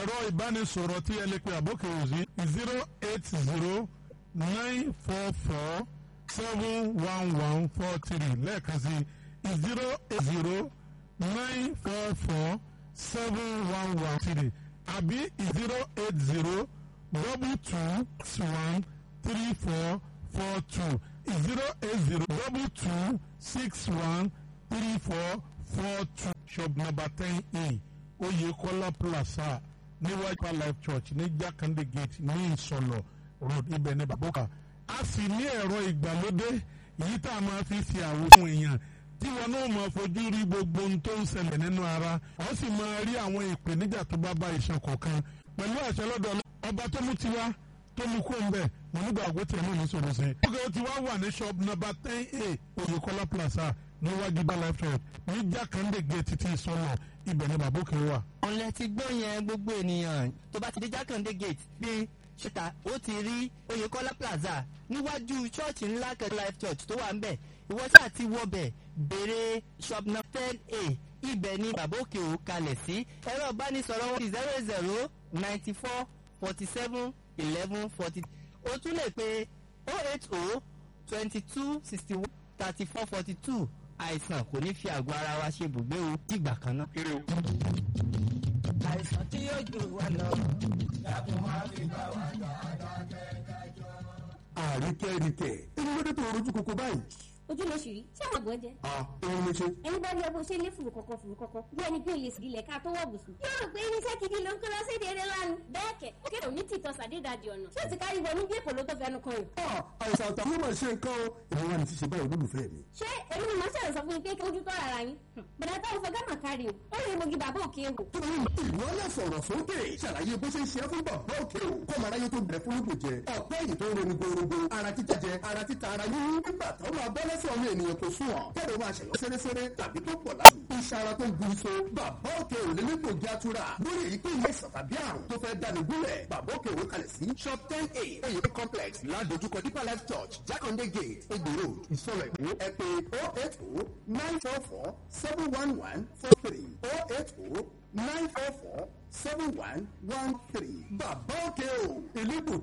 ẹ̀rọ ìbánisọ̀rọ̀ tí ẹ lè pe àbókè òsì zero eight zero nine four four seven one one four three lẹ́ẹ̀kan sí zero eight zero nine four four seven one one three àbí zero eight zero double two six one three four four two zero eight zero double two six one three four four two shop number ten a Oyekola Plaza níwájú life church ní Jakande gate ní Ìsọlọ road ibẹ̀ ní Baboka a sì ní ẹ̀rọ ìgbàlódé yìí tá a máa fi ṣe àwòrán èèyàn tí wọn náà máa fojú rí gbogbo ohun tó ń ṣẹlẹ̀ nínú ara wọ́n sì máa rí àwọn ìpèníjà tó bá bá iṣan kọ̀ọ̀kan pẹ̀lú àṣẹ lọ́dọ̀ ọba tó mú tiwa tó mú kó ń bẹ̀ mo nígbà àgbo tí ẹ̀mú mi sọ̀rọ̀ sí. ọgá tí wàá wà ní shop number ten a Oyekola Plaza níwájú bá life church ní Jakande gate títí ìsọlọ ibẹ̀ ní Baboke wà. ọ̀lẹ́ ti gbọ́ yẹn gbogbo ènìyàn tó bá ti dé Jakande gate bí ṣètà ó ti rí Oyekola Plaza níwájú ṣọ́ọ̀ṣì ńlá kan life church tó wà ń bẹ̀ ìwọ ṣáà ti wọbẹ̀ béèrè shop number ten a ibẹ̀ ni Baboke ò kalẹ̀ sí ẹ̀rọ ìbánisọ̀rọ̀ wọn zero zero ninety four forty seven eleven forty o tún lè pe oh eight oh twenty two sixty one thirty four forty two àìsàn kò ní fi àgọ́ ara wa ṣe ibùgbé o dìgbà kan náà. àìsàn tí yóò jù wá lọ. dákun máa fi bá wa jà àríkẹ́ríkẹ́ ẹni ló dé tó rojú koko báyìí. ojú ló ṣì rí tí àwọn àgbọ̀ jẹ. a òun ló ṣe. ẹni bá rí ọgbọ́n ṣe lé fùrù kọ̀kọ̀ fùrù kọ̀kọ̀ bí ẹni pé òye sílẹ̀ ká tó wọ̀ bùsùn. yóò rò pé irinṣẹ́ gidi ló ń kó lọ sí èdè eré lánàá. bẹ́ẹ̀ kẹ̀ ó kéde òní tìtọ́ sàdédàdì ọ̀nà tí ó ti kárí wọnú bí èkó ló tó fẹnu kan rẹ̀. a àìsàn àtàwọn ọmọ ṣe nǹkan o èmi wà ní ti ṣe báyìí olólùfẹ́ mi. ṣé èmi ni màá ṣàlẹ̀ sọ fún yín pé kí ojú tó ara yín. bọ̀dá táwọn fọgá mà kárí o ó lè mogi bàbá òkè wò. ìwọ náà sọ̀rọ̀ sókè ṣàlàyé bó ṣe ń ṣe fún bàbá òkè o kó mara yé tó bẹ̀rẹ̀ fún lóko jẹ ọ̀pẹ́ yìí tó ń ronú gbòòrògbò ara títa jẹ ara títa ara yín nígbà tó máa bọ́ lẹ́sẹ̀ ọmọ ènìyàn kò sún ọ̀ kẹ́rọ máa ṣẹ̀yọ́ sẹ́rẹ́sẹ́rẹ́ tàbí tó pọ̀ láàbù iṣẹ́ ara tó ń gun so bàbá òkè ò lè nípò jẹ́ àtúrà lórí èyí tó yẹ ìsàn tàbí àrùn tó fẹ́ dáni gúnlẹ̀ bàbá òkè òwe kalẹ̀ sí shop ten a oyè complex ládojúkọ deeper life church jákàndé gate egbò road ìsọ̀rọ̀ ìlú ẹ pé oh eight oh nine four four seven one one four three oh eight oh nine four four seven one one three bàbá òkè o ìlú